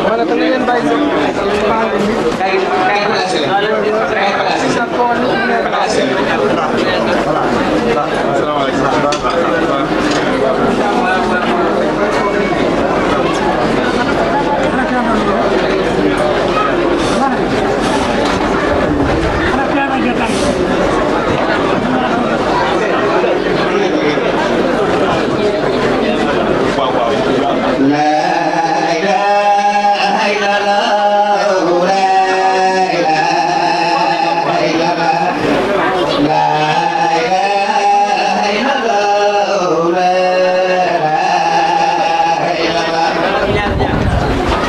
ma ne ko na ngeen bàyyi kay kay placé leen kay placé sa tool yi mu ne placé leen لا إله إلا الله لا إله إلا الله لا إله إلا الله لا إله إلا الله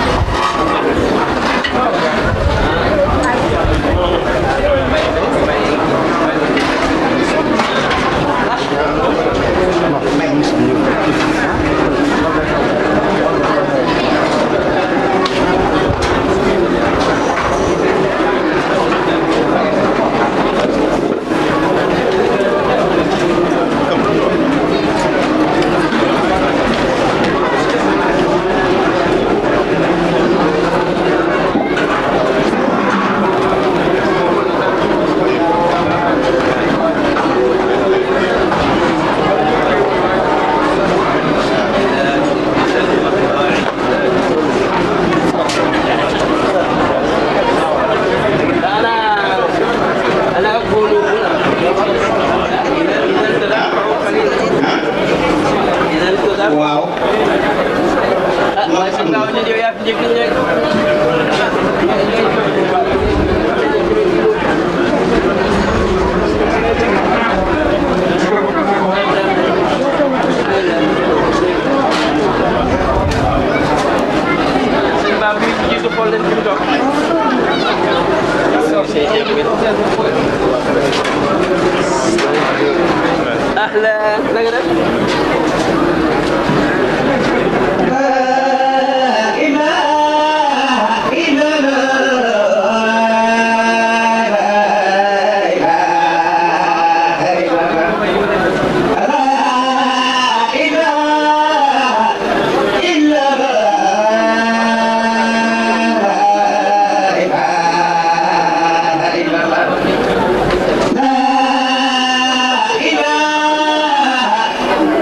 أنا أقول هنا إذا إذا تدفعوا قليلا إذا تدفعوا waaw ما سمعوا أن يا في جيك Sëñ bi jiitu xool leen fi mu toog. أهلا نقدر لا إله إلا الله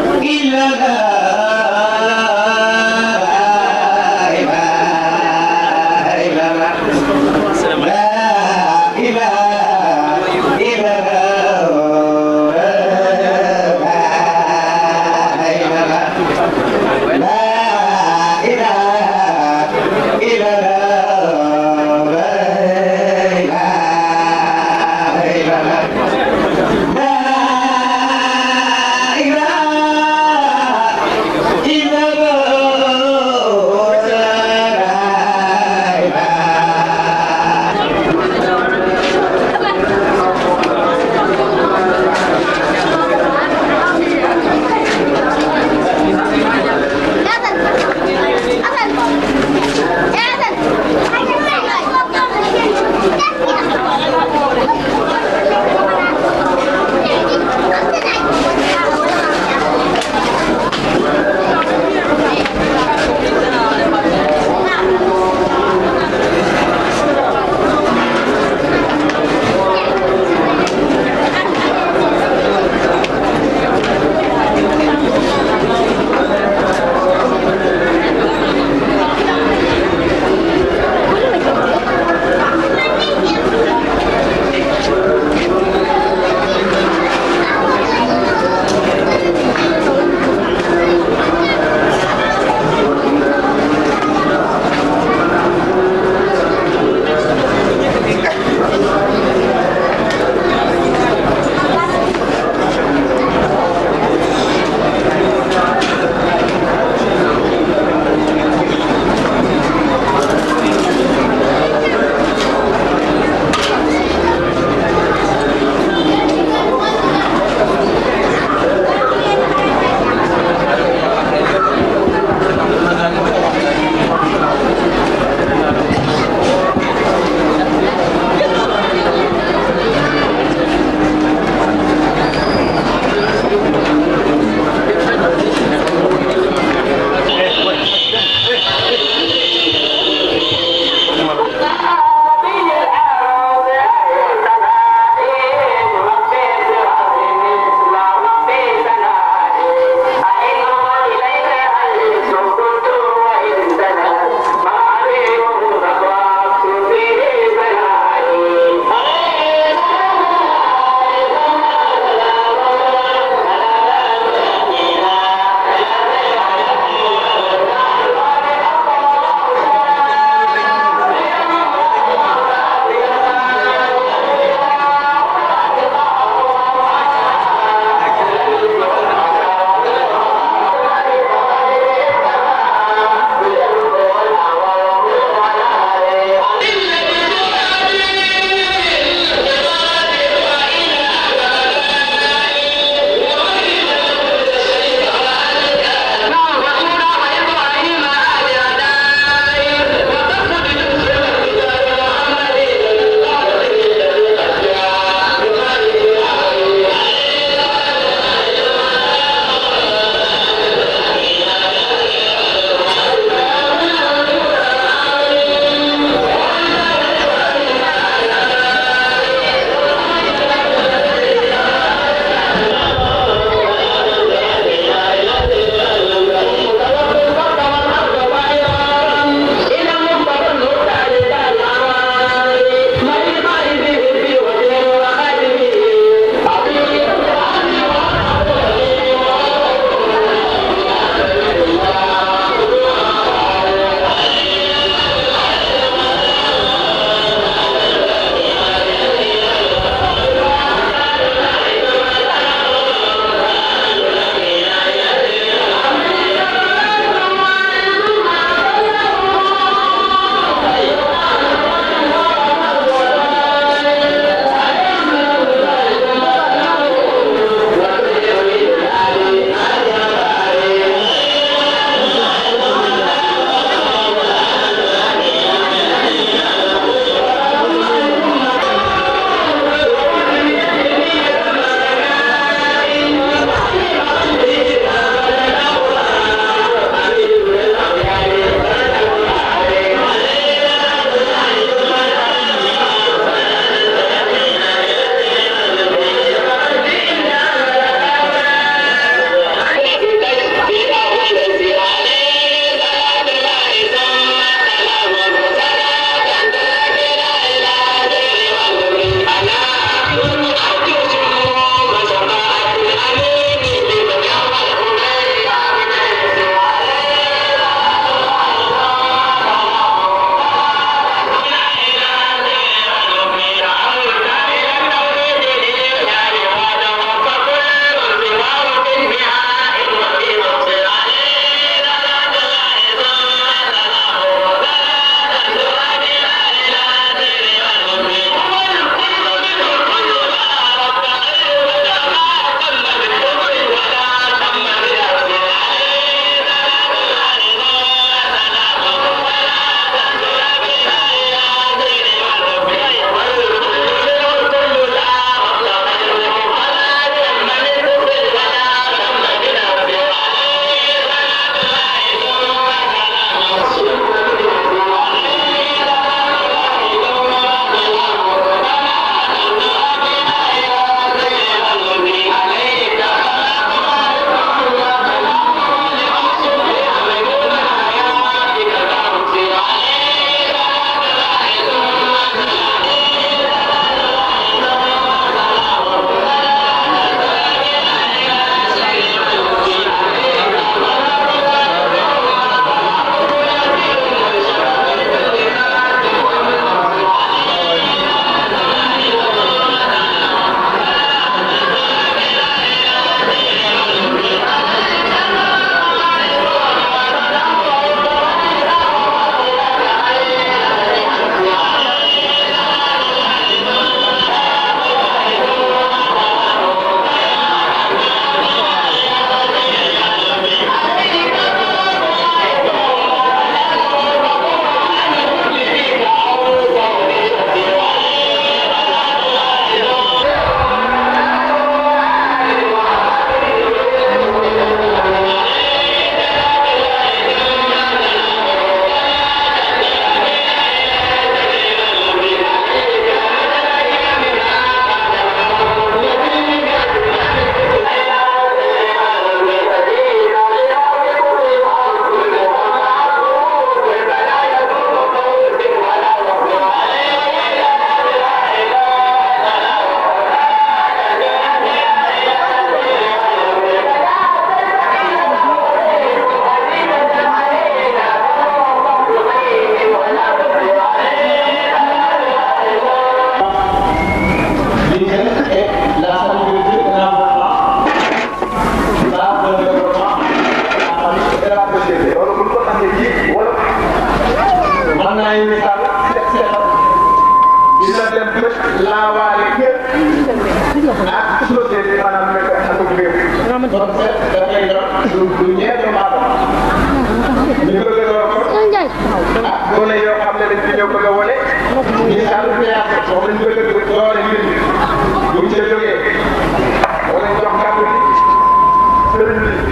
kon seet dafay yor lu lu ñeent doomu aadama ñu bëgg a doon kon ah gone yoo xam ne dañ fi ñëw bëgg a wane ñu sànni théâtre moom lañ bëgg a doole mbir mi bu ñu ca jógee wala ñu jox kàddu gi sëriñ bi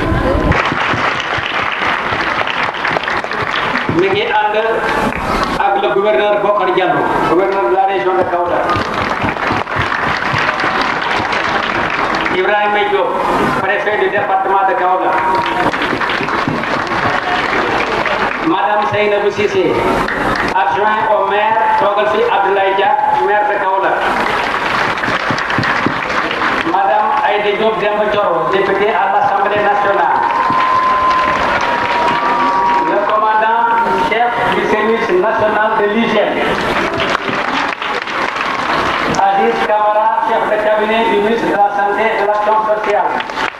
mi ngi ànd ak le gouverneur Bokar Diallo gouverneur de la région de Kaolack Ibrahima Diop préfet du département de Kaolack Madame Seynabou Cissé adjoint au maire toogal fi Abdoulaye Dia maire de Kaolack Madame Aïda Diop Demba Thioro députée à l'Assemblée nationale le commandant chef du service national de l'hygiène, Aziz Kamara, chef de cabinet du ministre de la Santé et de l'Action sociale.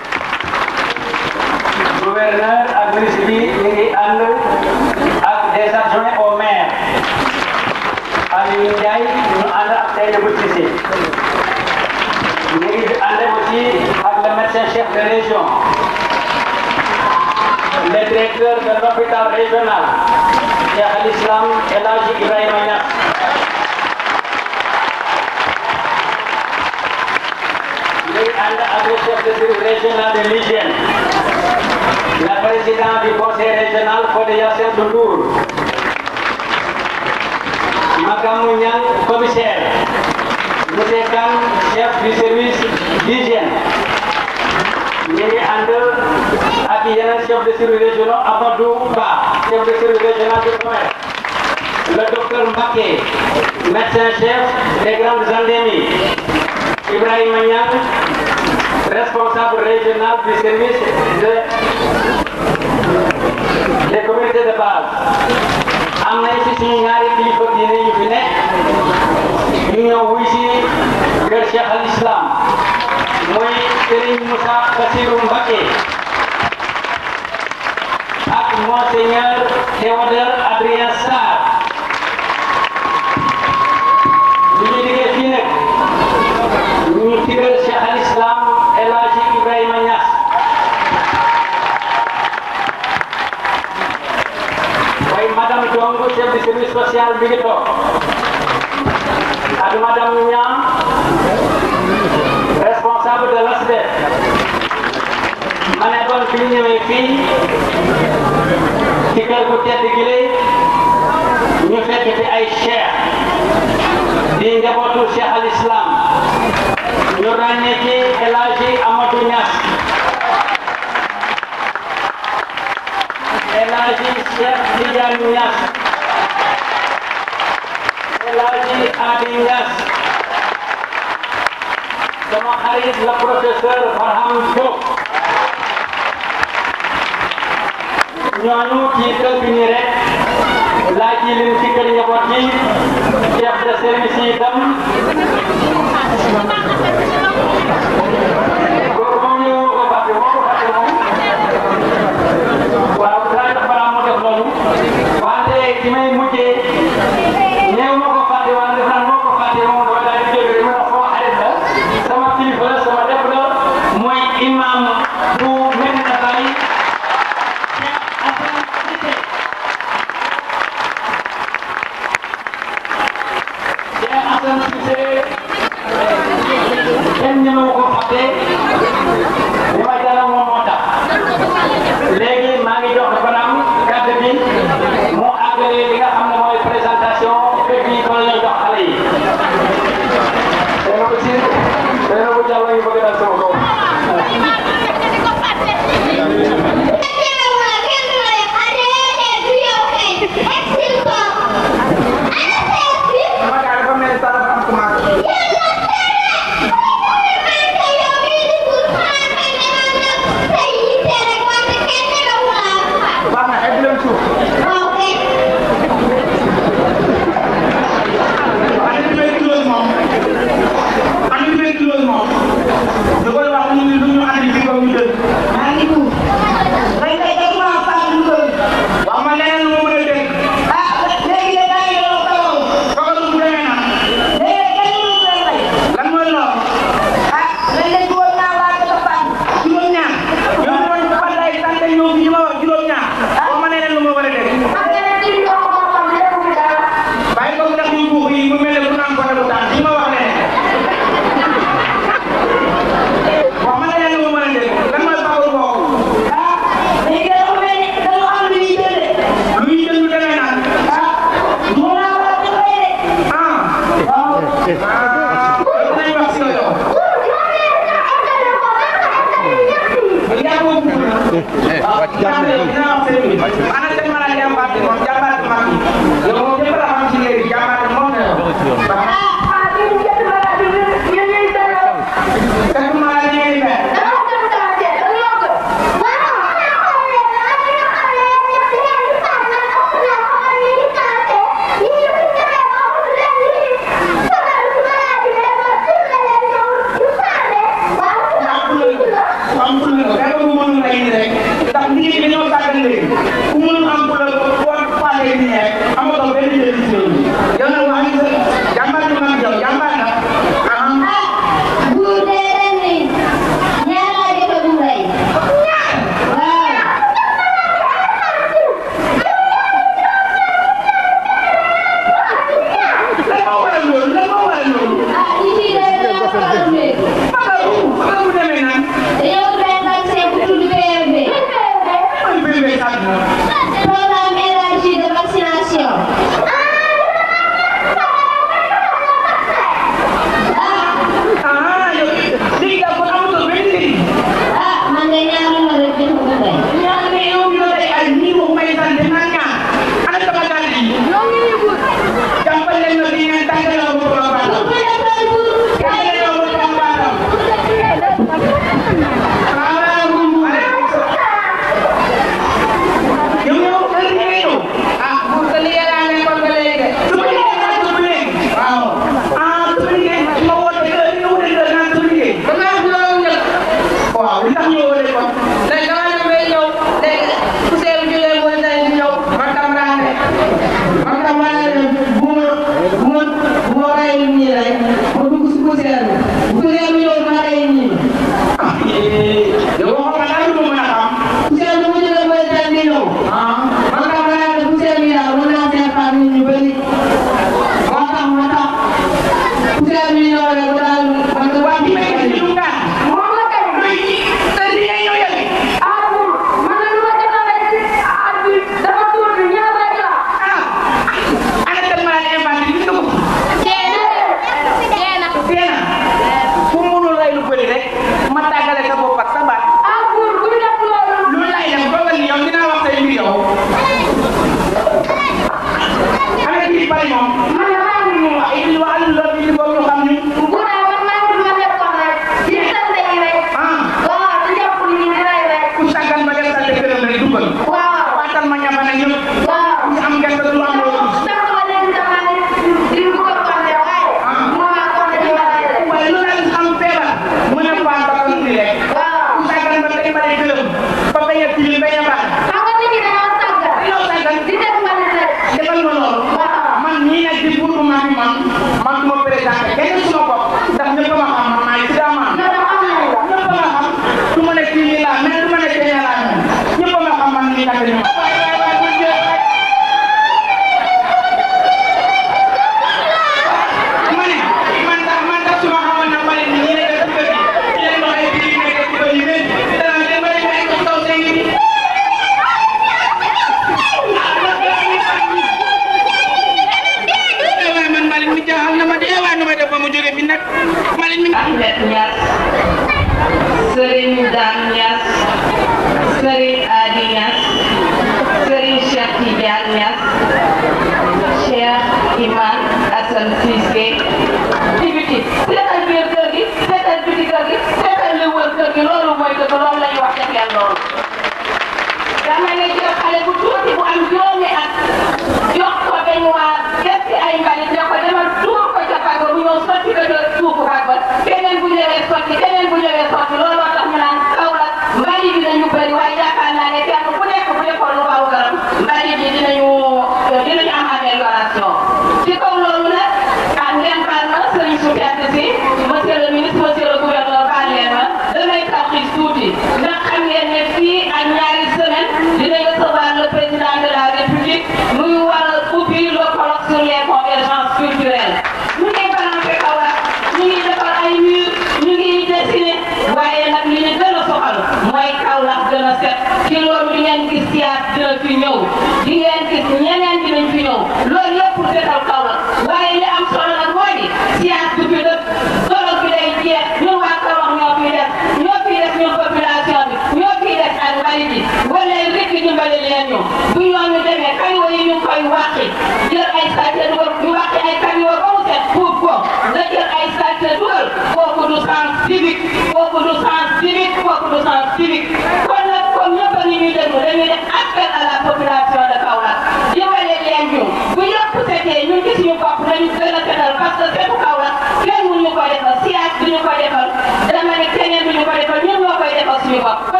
Gouverneur ak ministre bi ñu ngi ànd ak des adjoints au maire. Aliou Ndiaye ñu ànd ak Seynabou Cissé. ñu ngi ànd aussi ak le médecin chef de région. le directeur de l'hôpital régional, Cheikh al-Islam El Hadji Ibrahima Niass. Ñuy ànd ak le chef de service régional de l'hygiène, le président du conseil régional Fodé Yacine Ndour, Makamou Niang, commissaire, monsieur Kane, chef du service d'hygiène. ñu ngi ànd ak yeneen chef de service régional Amadou Ba chef de service régional du commerce le docteur Mbacké médecin chef des grandes endémies Ibrahima Niang responsable régional du service de des communautés de base am nañ ci suñu ñaari kilifa diine yu fi nekk ñu ñëw wuy si kër Cheikh al Islam mooy Serigne Moussa Bassirou Mbacké ak monseigneur Théodore Adrien Sarr ñu ngi liggéey fii nag ñu tigal Cheikh al Islam El Hadji Ibrahima Niass waaye madame Dong chef de service social bi ngi toog ak madame Niang responsable de l'ASBEF ma ne kon fi ñu ñëwee fii ci kër gu tedd gi lay ñu fekk fi ay cheikh di njabootu Cheikh al Islam ñu ràññee ci El Hadji Amadou Niass El Hadji Cheikh Tidiane Niass El Hadji Adi Niass sama xarit la professeur Farham Diop ñooñu ci kër gi nii rek laa ji leen ci kër njaboot yi chef de service yi itam kooku moom ñu ko fàtte moo ko fàtte moom waaw daa def balaa mu def loolu wante ci may mujjee néew ma ko fàtte wante def naa moo ko fàtte moom dama daal di jóge ma sama xarit la sama kilifa la sama def la mooy imam bu Medina Baye Cheikh Assane Cissé Cheikh Assane Cissé kenn ñemewu ko fàtte li ma jaral moom moo tax léegi maa ngi jox Fadam kàddu bi mu àggale li nga xam ne mooy présentation fépp yi kon lay jox xale yi. Seydou Bachir Seydou Diallo ñu bëgg dal sama kaw. ana seen mën a jàmbaat bi moom jàmbaat bi mag yi yow moom ñëpp la xam ci léegi jàmbaat bi moom la yow. Kati maa la ñuy mel. am ful la dama ko mënul a indi rek ndax liggéey bi dañoo sàggan léegi ku mënul am ful la boo faalee nii rek amatoo benn njëriñ ci loolu yow nag wax nga jàmbaar bi mag yow jàmbaar na ah lan moo waral loolu lan moo waral loolu magaru magaru demee naan mooy bébé sax moom Programme élargi de vaccination. ah yow léegi daal kon amatoo benn njëriñ Ah, man de ñaanu ma rek jox ko tey. ñaan ne yow ñu la day ay nii waxu may sant naan ñaan ana sama dàll yi jàppal leen ma bi ngeen tàggal ma ko ba baax Bu dee tool bu tàggal ma ko ba baax yow yow heure bi ngay ñëw ah bu ko liggéey laa nekkoon ba léegi de. su ma liggéey naa ko ba léegi waaw ah su ma liggéey ma woote heure bi nga wute heure naa su ma liggéey ba maa fi doon njëkk. waaw li tax ñëwoo leen kon léegi damaa dem bay ñëw léegi poussière bi jógee mooy tey di ñëw man tam laa ne man tam laa ne bu ma bu ma bu ma rayul nii rek ma dugg si poussière bi poussière bi ñëw ma ray nii ah yow waxoon nga daal lu ma mën a xam poussière bi mu jógee mooy tey di ñëw ah man tam laa ne poussière bi daal mën naa see faat nit ñu bëri moo tax moo tax poussière bi ñëw rek daal man de waa bi may gis ñu ngaan moom la kay luy heure bi ngay ñëw yàgg ah man de lu ma jot a rek ci at bi dafa tuuti ñaar rek la ah ana dem ma la inventé gis nga ko teel a fu mu mënul lay lu bëri rek ma tàggale sa bopp ak sa baat ah pour bu ñu def loolu lu lay def dogal ni yow dinaa wax say mbir yow ana kii bari moom man de maa ngi nii wax it li wax loolu bi boobu ñu xam ñu bu dee man maa ngi ma nekkoon rek di sant yi rek ah waaw di jàpp nit ñi di rey rek ku sàggan ba def sa këram rek dugal waaw waatal ma ñafa na ñëpp waaw ku ci am gerte du am loolu ndax ma leen dama ne di ko konte waaye mu ma konte di ma rey rek waaye lu leen am feebar mën a faa ba ko indi rek waaw ku sàggan ba tey bari këram ba bañ a tilim bañ a baax xam nga nit ñi dañoo tàggat yow sàggan di def ma leen rek defal ma loolu man ñii nag di buutu ma fi man man du ma présenté kenn suma bopp ndax ñëpp ma xam man maay Sida Man na da xam nañ la ñëpp ma xam du ma ne kii nii laa mais du ma ne kii nii laa mel ñëpp ma xam man nii nag ñu waay waay waay bu jël ma ne man tax man tax su ma xamoon na ma ne nii la def ci kër gi ci leen wax ay bii nekk ci kër yi mais dana leen ma leen ay ko taw seen ngi waaye man Malick mi jaaxal na ma de waaye nu may def ba mu jóge fi nag Malick mi Ahmed Niass Serigne Dan Niass Serigne Adi Niass Serigne Cheikh Tidiane Niass Cheikh Imam Assane Cissé ci biti seetal biir kër gi seetal biti kër gi seetal li wër kër gi loolu mooy dëgg loolu la ñu wax def leen loolu dama ne jël xale bu tuuti bu am juróomi at jox ko dañ waa def ci ay mbalit ne ko demal tuur ko ca fag ba bu ñëw sotti ko ca suufu fag ba keneen bu ñëwee sotti keneen bu ñëwee sotti loolu moo tax ñu naan Kaolack mbalit bi dañu bëri waaye yaakaar naa ne kenn ku nekk bu defoon lu xaw garam mbalit bi dinañu dinañu am amélioration ci kaw loolu nag ah ngeen baal ma sëriñ su tedd si monsieur le ministre monsieur le gouverneur baal leen ma damay taxis tuuti ndax xam ngeen ne fii ak ñaari semaine dinañ recevoir le président de la république muy war a ubbi le colloque sur les convergences culturelles ñu ngi balancé Kaolack ñu ngi defar ay mur ñu ngi dessiné waaye nag li ñu gën a soxal mooy Kaolack gën a set ci loolu di ngeen gis siyaat dina fi ñëw di ngeen gis ñeneen dinañ fi ñëw loolu yëpp pour setal Kaolack waaye li am solo nag mooy ni siyaat du fi dëkk solo bi day jeex ñun waa Kaolack ñoo fiy def ñoo fiy def ñun population bi ñoo fiy def ak mbalit bi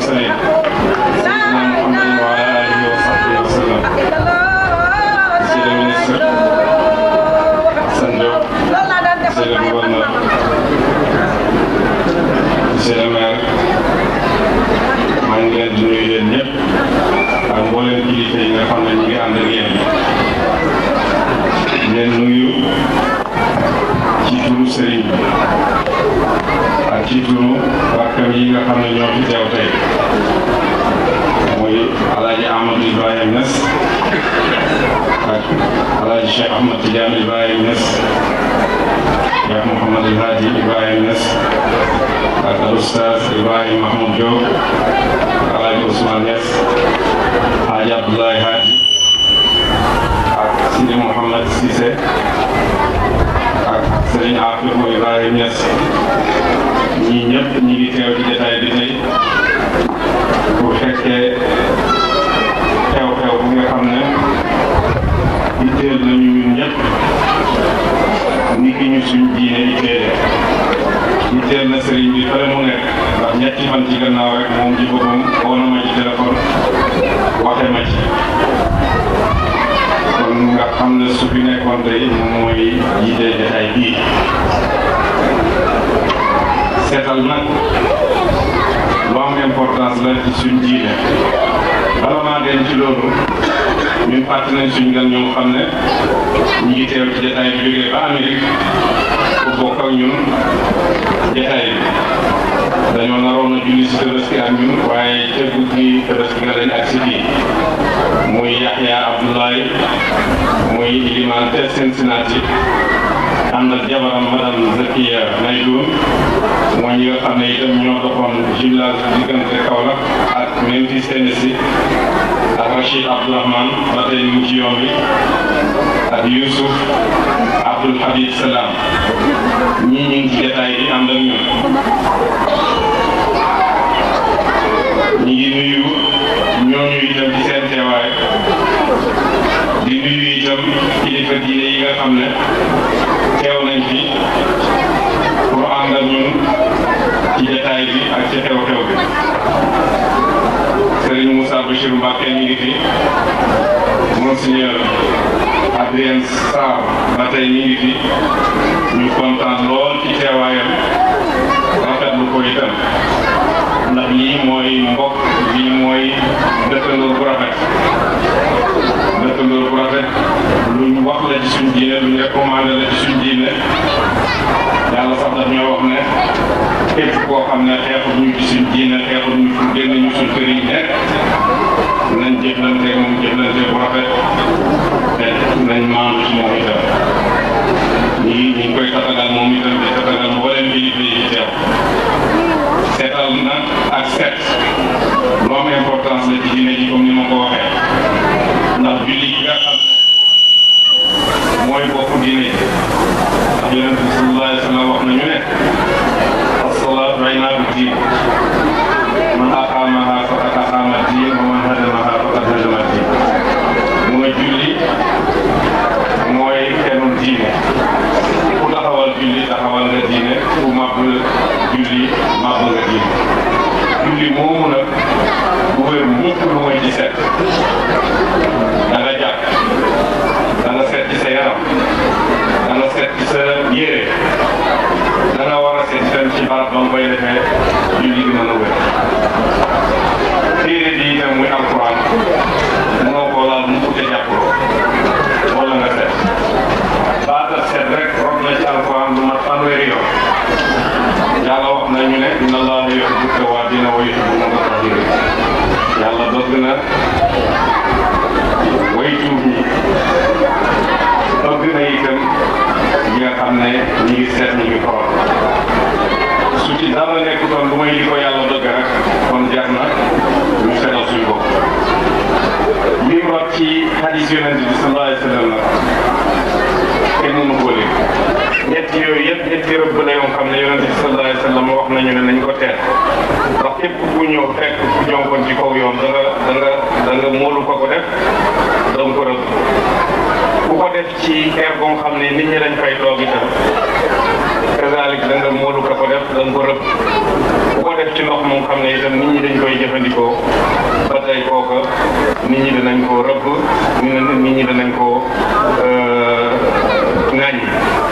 المرسلين سيدنا محمد وعلى آله وصحبه وسلم Monsieur le ministre Assane Diop Monsieur le gouverneur Monsieur le maire maa ngi leen di nuyu yéen ñëpp ak mboolem kilifa yi nga xam ne ñu ngi ànd ak yéen leen nuyu ci turu sëriñ bi ak ci turu rakkam yi nga xam ne ñoo fi teew tey muy alaaji Amadou Ibrahima Niass ak alaaji Cheikh Ahmad Tidiane Ibrahima Niass Cheikh Mouhamad El Hadi Ibrahima Niass ak al oustaz Ibrahima Mahmoud Diop alaaji Ousmane Niass Hadji Abdoulaye Hadi ak Sidi Mouhamad Cissé ak Serigne Afifou Ibrahima Niass ñii ñëpp ñi ngi teew ci jotaay bi tey pour fekkee xew-xew bu nga xam ne itteel nañu ñun ñëpp ni ki ñu suñ diine itteele itteel na sëriñ bi fële mu nekk ndax ñetti fan ci gannaaw rek moom ci boppam woo na ma ci téléphone waxe ma ci kon nga xam ne su fi nekkoon tey moom mooy jiite jotaay bii seetal nag lu am importance la ci suñ diine bala maa dem ci loolu ñun fàtte nañ suñ gan ñoo xam ne ñu ngi teew ci jotaay bi jógee ba Amérique pour bokk ak ñun jotaay bi dañoo naroon a julli si tabaski ak ñun waaye ca guddi tabaski nga dañ ak si fii muy Yaxya Abdoulaye muy iliman te Cincinnati ànd ak jabaram madame Zakiya Naydoun mooy ñi nga xam ne itam ñoo doxoon jumelage diggante Kaolack ak Memphis Tennessee ak Rachid Abdourahman ba tey ñu ngi ci yoon bi ak Youssouf Abdoul Habib Salam ñii ñu ngi ci jotaay bi ànd ak ñun ñi ngi nuyu ñooñu itam ci seen teewaay di nuyu itam kilifa diine yi nga xam ne teew nañ fi pour ànd ak ñun ci jotaay bi ak ci xew-xew bi Serigne Moussa Bachir Mbacke ñu ngi fi Monseigneur Adrien Sarr ba tey ñu ngi fi ñu kontaan lool ci teewaayam rafetlu ko itam ndax lii mooy mbokk lii mooy dëkkandoor bu rafet dëkkandoor bu rafet luñ wax la ci suñ diine luñ recommandé la ci suñ diine yàlla sax daf ñoo wax ne képp koo xam ne xeexut ñu ci suñ diine xeexut ñu fu génn ñu suñ kër yi nekk nañ jëflante moom jëflante bu rafet te nañ maandu ci moom itam ñi ñi ngi koy tatagal moom itam di tatagal mboolem kilifa yi teew seetal nag ak set lu am importance la ci diine ji comme ni ma ko waxee ndax julli gi nga xam ne mooy bokk diine ji ndax yonent bi sallallahu alayhi wa sallam wax nañu ne as-salaatu imaadu diin man aqaamaha faqad aqaama diin wa man hadamaha faqad hadama diin mu nga julli mooy kenul diine ku taxawal julli taxawal nga diine ku màbb julli màbb nga diine julli moomu nag bu wér mukk lu mooy ci set da nga jàpp da nga set ci sa yaram da nga set ci sa yére da nga war a set itam ci barab ba nga koy defee julli gi mën a wér téere bi itam muy alquran mënoo koo laal mu ko ca jàppuloo wala nga set baata set rek rob na ci alquran lu mat fanweeri yoon yàlla wax nañu ne inna allaha yuhibbu tawwabina wa yuhibbu mutatahhirin yàlla bëgg na way tuub ñi bëgg na itam ñi nga xam ne ñi ngi seet ñi ngi xool su ci dara nekkutoon lu may li ko yàlla bëgg rek kon jar na ñu seetal suñu bopp lim rot ci hadis yonent bi sallallahu alayhi wa sallam nag kenn mënu ko lim ñett yooyu yëpp ñetti rëbb la yoo xam ne yonent bi sallallahu alayhi wa sallam wax nañu ne nañ ko teet ndax képp ku ñëw fekk ku jonkoon ci kaw yoon da nga da nga da nga móolu ko ko def da nga ko rëbb ku ko def ci xeer boo xam ne nit ñi dañ fay toog itam kazalik da nga móolu ko ko def da nga ko rëbb ku ko def ci ndox moom xam ne itam nit ñi dañ koy jëfandikoo ba tey kooka nit ñi danañ koo rëbb nit ñi danañ koo ŋàññi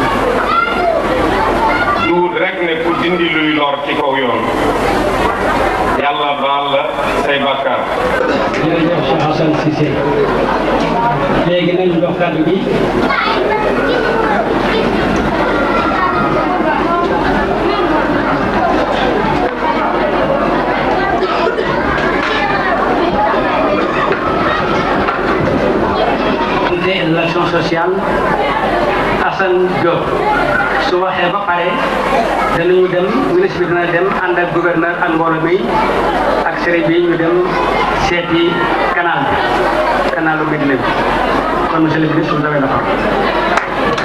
duut rek ne ku dindi luy lor ci kaw yoon yàlla baal la say bàkkaar jërëjëf Cheikh Hassan Cissé léegi nañ jox kàddu gi de l'action sociale Assane Diop su waxee ba pare danañu dem ministre bi dina dem ànd ak gouverneur ak mbooloo mi ak sëriñ bi ñu dem seeti canal bi canalu Médina bi kon monsieur le ministre vous avez la parole.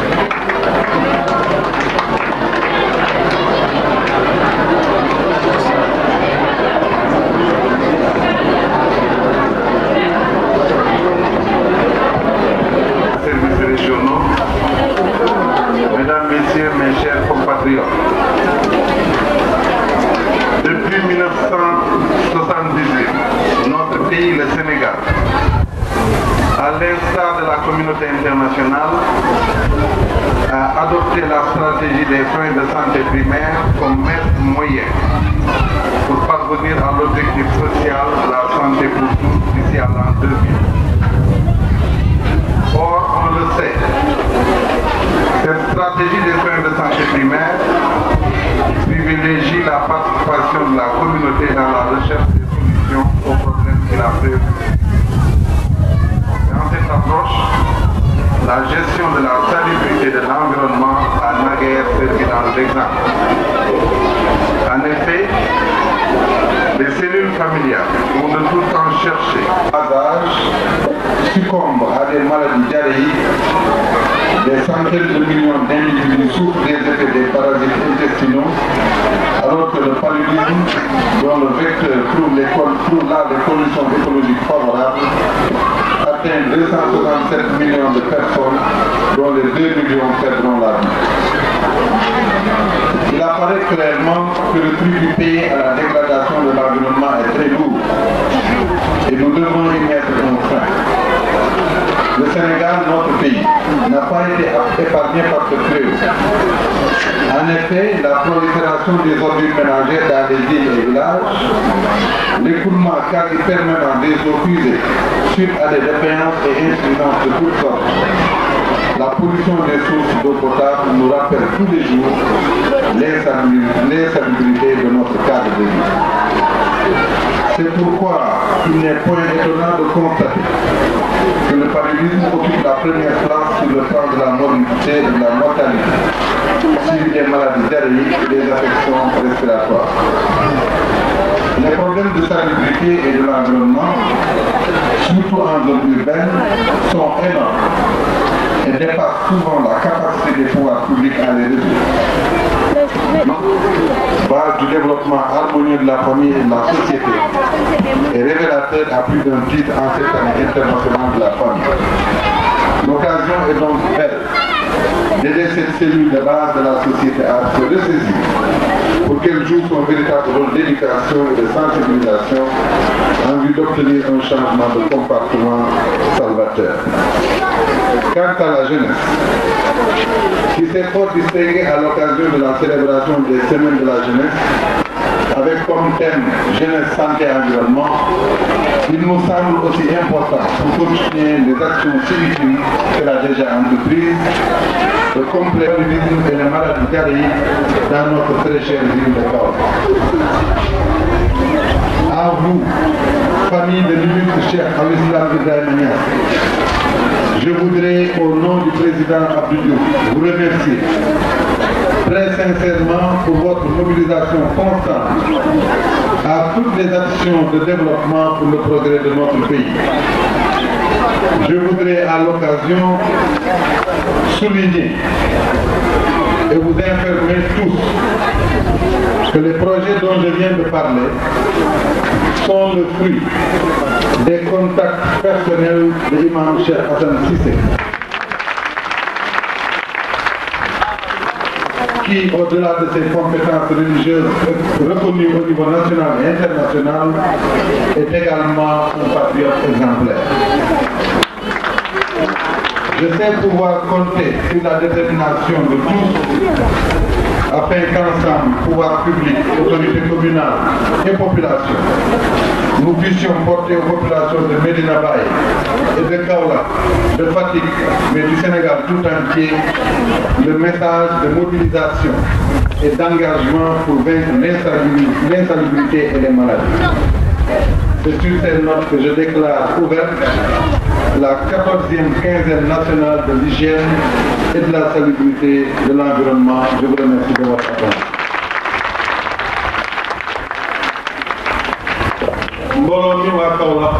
services régionaux, mesdames, messieurs, mes chers compatriotes. Depuis 1978, notre pays, le Sénégal, à l'instar de la communauté internationale, a adopté la stratégie des soins de santé primaire comme maître moyen pour parvenir à l'objectif social de la santé pour tous d'ici à l'an 2000. Or, on le sait, cette stratégie des soins de santé primaire privilégie la participation de la communauté dans la recherche des solutions aux problèmes qui la préoccupent. Dans cette approche, la gestion de la salubrité de l'environnement a naguère servi dans l'exemple. En effet, les cellules familiales vont de tout temps chercher à âge succombent à des maladies diarrhéiques. Des centaines de millions d'individus souffrent des effets des parasites intestinaux, alors que le paludisme, dont le vecteur trouve, les, trouve là des conditions écologiques favorables, atteint 267 millions de personnes, dont les 2 millions perdront la vie. Il apparaît clairement que le prix du pays à la dégradation de l'environnement est très lourd et nous devons y mettre un frein. Le Sénégal, notre pays, n'a pas été épargné par ce fléau. En effet, la prolifération des ordures ménagères dans les villes et villages, l'écoulement quasi permanent des eaux usées suite à des défaillances et insuffisances de toutes sortes, la pollution des sources d'eau potable nous rappelle tous les jours l'insalubrité de notre cadre de vie. C'est pourquoi il n'est point étonnant de constater que le paludisme occupe la première place sur le plan de la morbidité et de la mortalité, suivi des maladies diarrhéiques et des affections respiratoires. Les problèmes de salubrité et de l'environnement, surtout en zone urbaine, sont énormes et dépassent souvent la capacité des pouvoirs publics à les résoudre. Base du développement harmonieux de la famille et de la société est révélateur à plus d'un titre en cette année internationale de la famille. L'occasion est donc belle d'aider cette cellule de base de la société à se ressaisir pour qu'elle joue son véritable rôle d'éducation et de sensibilisation en vue d'obtenir un changement de comportement salvateur. Quant à la jeunesse, qui s'est fort distinguée à l'occasion de la célébration des semaines de la jeunesse, avec comme thème jeunesse, santé et environnement, il nous semble aussi important pour continuer les actions civiques qu'elle a déjà entreprises, le complet et les maladies diarrhéiques dans notre très chère ville de Corps. À vous, famille de l'illustre Cheikh Al-Islam Ibrahim Niass, je voudrais, au nom du président Abdou Diouf, vous remercier très sincèrement pour votre mobilisation constante à toutes les actions de développement pour le progrès de notre pays. Je voudrais à l'occasion souligner et vous informer tous que les projets dont je viens de parler sont le fruit des contacts personnels de l'imam Cheikh Hassan Sissé. qui, au-delà de ses compétences religieuses reconnues au niveau national et international, est également un patriote exemplaire. Je sais pouvoir compter sur la détermination de tous afin qu'ensemble, pouvoir public, autorités communales et population, nous puissions porter aux populations de Medina Baye et de Kaola, de Fatigue, mais du Sénégal tout entier, le message de mobilisation et d'engagement pour vaincre l'insalubrité et les maladies. C'est sur ces notes que je déclare ouverte la 14e quinzaine nationale de l'hygiène et de la salubrité de l'environnement. Je vous remercie de votre attention. mbooloo mi waa Kaolack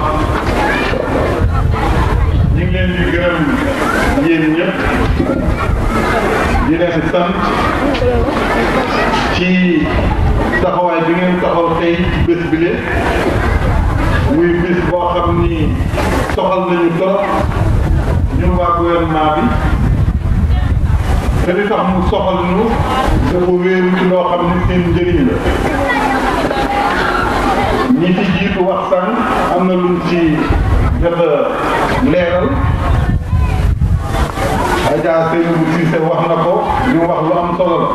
ñu ngi leen di gërëm yéen ñëpp di leen sant ci taxawaay bi ngeen taxaw tey ci bés bi le muy bés boo xam ni soxal nañu trop ñun waa gouvernement bi te li tax mu soxal ñu dafa wéeru ci loo xam ni seen njëriñ la ñi ci jiitu wax sànq am na luñ ci jot a leeral Adja Seydou Cissé wax na ko ñu wax lu am solo la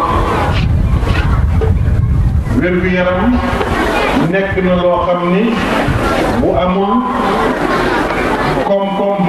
wér-gu-yaram nekk na loo xam ni bu amul koom-koom